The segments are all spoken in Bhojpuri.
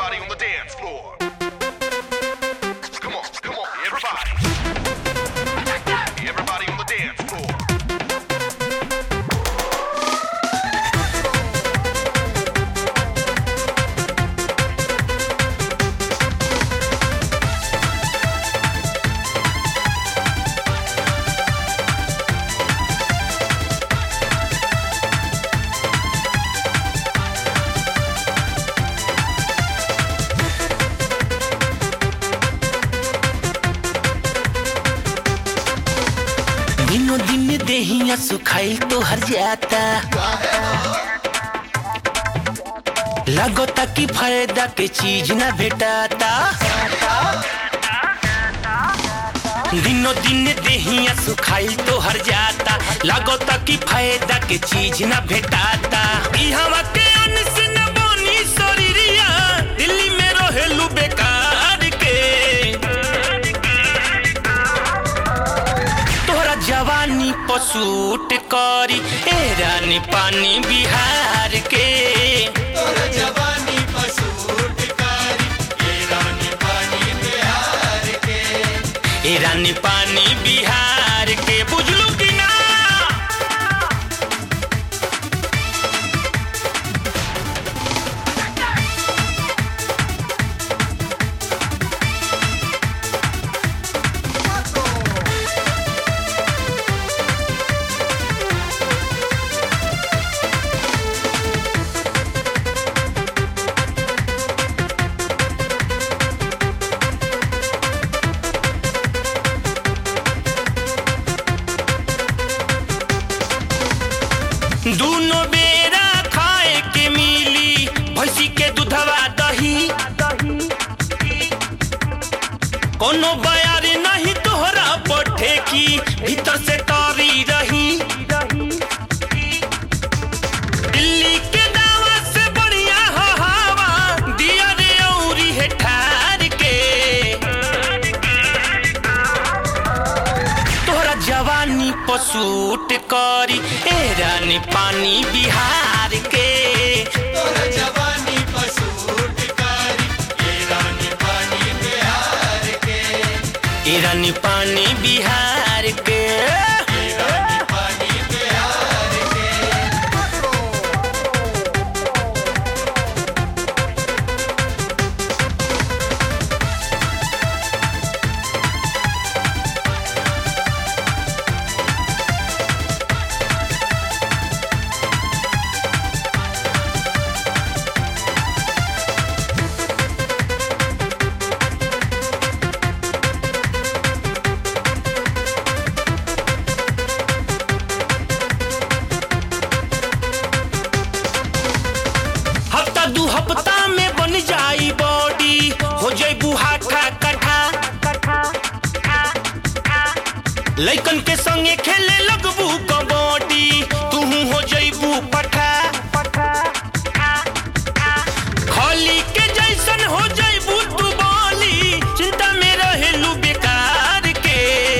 everybody on the dance floor. Come on, come on, everybody. Everybody on the dance floor. दिनो दिन देहिया सुखाइल तो हर जाता लगता कि फायदा के चीज ना भेटाता दिनो दिन देहिया सुखाइल तो हर जाता लगता कि फायदा के चीज ना भेटाता ई हवा के अन्न से न बनी शरीरिया दिल्ली में रहेलू बेकार के तोहरा जवानी पसूट करी ए रानी पानी बिहार के तोरा जवानी पसूट कारी ये रानी पानी बिहार के ए रानी पानी बिहार के बुझलू कि ना दूनो बेरा खाए के मिली भैंसी के दूधवा दही कोनो बयार नहीं तोहरा पठे की भीतर से तारी रही दिल्ली के दावा से बढ़िया हो हवा दिया रे औरी है ठार के तोहरा जवानी पसूट करी ए रानी पानी बिहार के तोरा जवानी पसूट कारी ये रानी पानी बिहार के ए रानी पानी बिहार के ये रानी पानी बिहार के हफ्ता दू हफ्ता में बन जाई बॉडी हो जैबू हाथा कठा लइकन के संगे खेले लगबू कबड्डी तू हो जैबू पठा खली के जैसन हो जैबू तू बोली चिंता में रहेलू बेकार के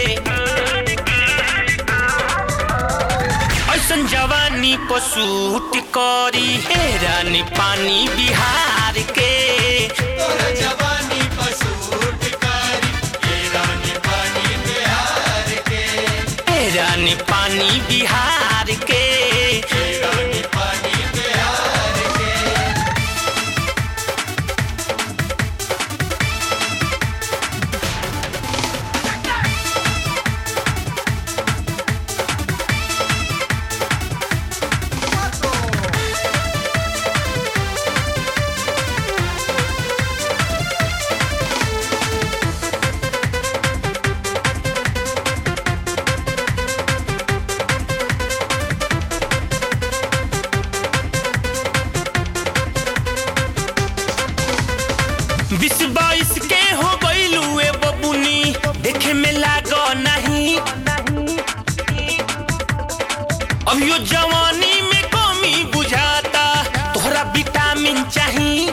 ऐसन जवानी पसूट करी हे रानी पानी बिहार के तोरा जवानी पसूट कारी ये रानी पानी बिहार के हे रानी पानी बिहार के ये रानी पानी बिहार के बीस बाईस के हो गईलू ए बबुनी देखे में लागो नहीं अभियो जवानी में कमी बुझाता तोहरा विटामिन चाहिए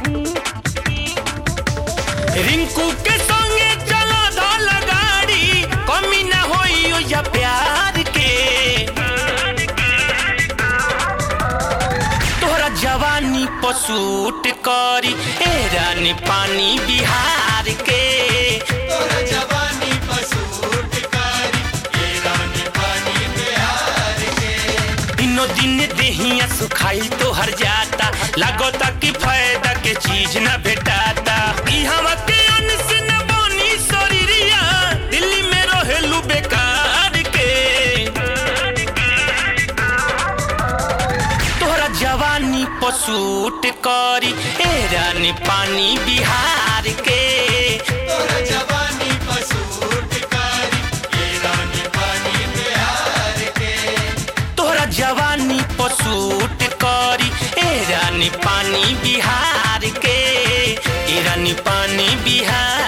रिंकू के संगे चला धल गाड़ी कमी ना होई ओ या प्यार के तोहरा जवानी पसूट करी ए रानी पानी बिहार के तोरा जवानी पसूट कारी ये रानी पानी बिहार के दिनो दिन देहिया सुखाई तो हर जाता लागोता कि फायदा के चीज न भेटाता ई हवा के अंश न बनी शरीरिया दिल्ली में रहेलू बेकार के तोहरा जवानी पसूट करी ए रानी पानी बिहार के तोरा जवानी पसूट कारी ये रानी पानी बिहार के तोहरा जवानी पसूट करी ए रानी पानी बिहार के ए रानी पानी बिहार